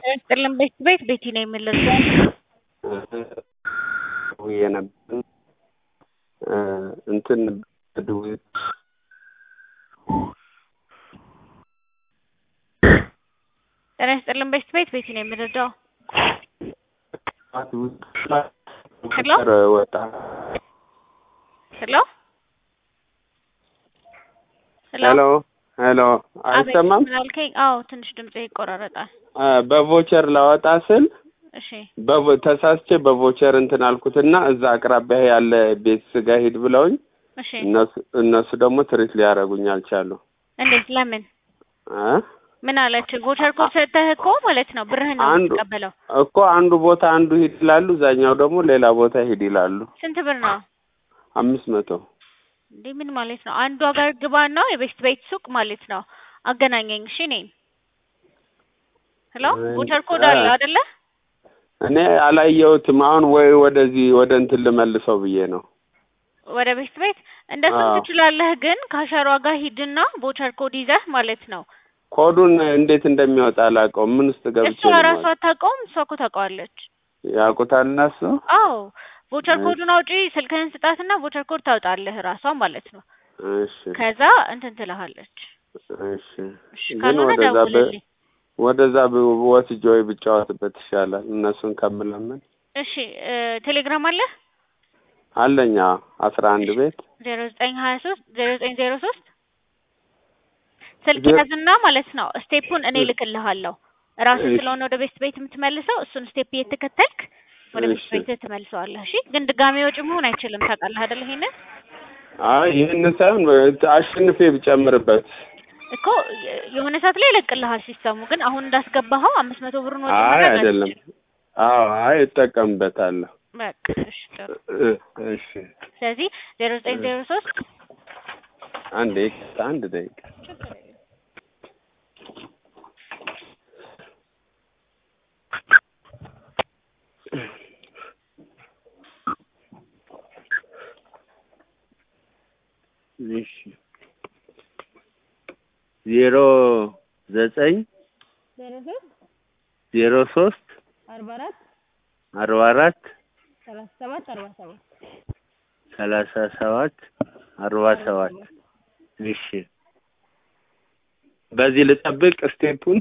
ጥልን ቤት ቤት ቤቲ ነው የምልህ ውዬ ነበር እንትን ድውይ ጤና ይስጥልን ቤት ቤት ቤቲ ነው የምንረዳው። ሄሎ ወጣ ሄሎ ሄሎ ሄሎ ሄሎ አይሰማም? ምን አልከኝ? አዎ ትንሽ ድምጽ ይቆራረጣል። አ፣ በቮቸር ላወጣ ስል እሺ በቮ- ተሳስቼ በቮቸር እንትን አልኩትና እዛ አቅራቢያ ያለ ቤት ስጋ ሂድ ብለውኝ እሺ እነሱ እነሱ ደግሞ ትሪት ሊያደርጉኝ አልቻሉ። እንዴት ለምን አ? ምን አለች? ቮቸር ኮድ ሰጥተህ እኮ ማለት ነው ብርህን ነው አንዱ የምትቀበለው። እኮ አንዱ ቦታ አንዱ ሂድ ይላሉ፣ እዛኛው ደግሞ ሌላ ቦታ ሂድ ይላሉ። ስንት ብር ነው አምስት መቶ እንዴ? ምን ማለት ነው? አንዱ ሀገር ግባ ነው የቤስት ቤት ሱቅ ማለት ነው። አገናኘኝ እሺ። እኔን ሄሎ ቮቸር ኮድ አለ አይደለ? እኔ አላየሁትም። አሁን ወይ ወደዚህ ወደ እንትን ልመልሰው ብዬ ነው። ወደ ቤስት ቤት እንደሱም አዎ። ትችላለህ፣ ግን ከአሸሯ ጋር ሂድና ቮቸር ኮድ ይዘህ ማለት ነው። ኮዱን እንዴት እንደሚወጣ አላውቀውም። ምን ውስጥ ገብቼ እሷ ነው ራሷ የማወጣው? አታውቀውም፣ እሷ እኮ ታውቀዋለች። ያውቁታል እነሱ። አዎ ቮቸር እሺ። ኮዱን አውጪ፣ ስልክህን ስጣትና ቮቸር ኮድ ታውጣለህ ራሷ ማለት ነው። እሺ ከዛ እንትን ትልሃለች። እሺ። እሺ ግን ካልሆነ ወደዛ በ- ደውልልኝ። ወደዛ ብ- ወስጄ ወይ ብጫወትበት ይሻላል እነሱን ከምለምን። እሺ እ፣ ቴሌግራም አለ አለኛ አስራ አንድ ቤት ዜሮ ዘጠኝ ሀያ ሶስት ዜሮ ዘጠኝ ዜሮ ሶስት ስልክ ዜ- ያዝና ማለት ነው ስቴፑን እኔ እ- ልክልሃለሁ። ራስህ እሺ። ስለሆነ ወደ ቤስት ቤት የምትመልሰው እሱን ስቴፕ እየተከተልክ ወደ ቤስት እሺ። ቤት ትመልሰዋለህ። እሺ ግን ድጋሚ ወጪ መሆን አይችልም። ታውቃለህ አይደል? ይሄንን አይ ይህን ሳይሆን አሸንፌ ብጨምርበት። እኮ የ- የሆነ ሰዓት ላይ ይለቅልሃል ሲስተሙ። ግን አሁን እንዳስገባኸው አምስት መቶ ብሩን ወጪ አይ ማድረግ አይደለም። አትችልም። አዎ አይ እጠቀምበታለሁ። በቃ እሺ ጥሩ። እ- እሺ ስለዚህ ዜሮ ዘጠኝ ዜሮ ሶስት አንድ ደቂቃ አንድ ደቂቃ እሺ ዜሮ ዘጠኝ ዜሮ ሶስት ዜሮ ሶስት አርባ አራት አርባ አራት ሰላሳ ሰባት አርባ ሰባት ሰላሳ ሰባት አርባ ሰባት እሺ በዚህ ልጠብቅ ስቴፑን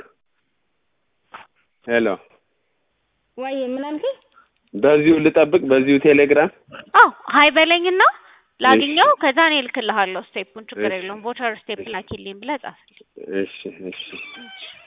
ሄሎ ወይ ምን አልከኝ? በዚሁ ልጠብቅ በዚሁ ቴሌግራም አዎ ሀይ በለኝና ላግኘው። ከዛ እኔ እልክልሃለሁ ስቴፑን። ችግር እሺ። የለውም። ቮቸር ስቴፕ ላኪልኝ ብለህ ጻፍልኝ። እሺ እሺ እሺ